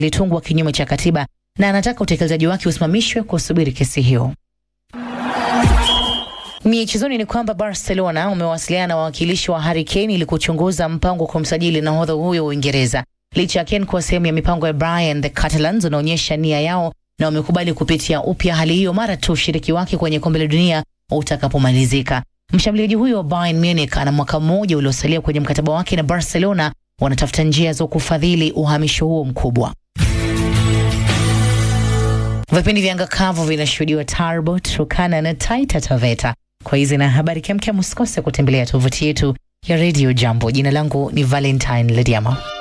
ilitungwa kinyume cha katiba na anataka utekelezaji wake usimamishwe kusubiri kesi hiyo. Michezoni ni kwamba Barcelona umewasiliana na wawakilishi wa Harry Kane ili kuchunguza mpango wa kumsajili nahodha huyo wa Uingereza. Licha ya Kane kuwa sehemu ya mipango ya Brian, the Catalans wanaonyesha nia yao na wamekubali kupitia upya hali hiyo mara tu ushiriki wake kwenye kombe la dunia utakapomalizika. Mshambuliaji huyo wa Bayern Munich ana mwaka mmoja uliosalia kwenye mkataba wake na Barcelona, wanatafuta njia za kufadhili uhamisho huo mkubwa. Vipindi vya anga kavu vinashuhudiwa Tarbot, Turkana na Taita Taveta. Kwa hizi na habari kemkem, usikose kutembelea tovuti yetu ya Radio Jambo. Jina langu ni Valentine Lediamo.